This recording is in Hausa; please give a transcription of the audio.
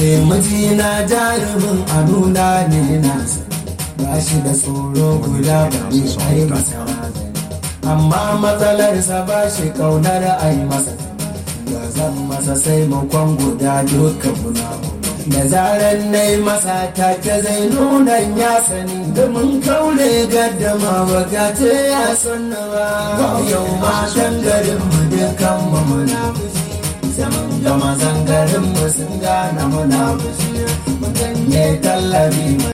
Eh mijina jarumin a nuna ne nasa ba shi da tsoro guda ba ne ai masa razani amma matsalarsa ba shi kaunar ai masa da zan masa sai makon guda duka muna da zarar na yi masa take zai nuna ya sani da mun kaure gaddama baga ce ya sanna ba yau matan garin mu dukan mu muna zaman gama zangarin mu sun gane muna mun ganye tallabi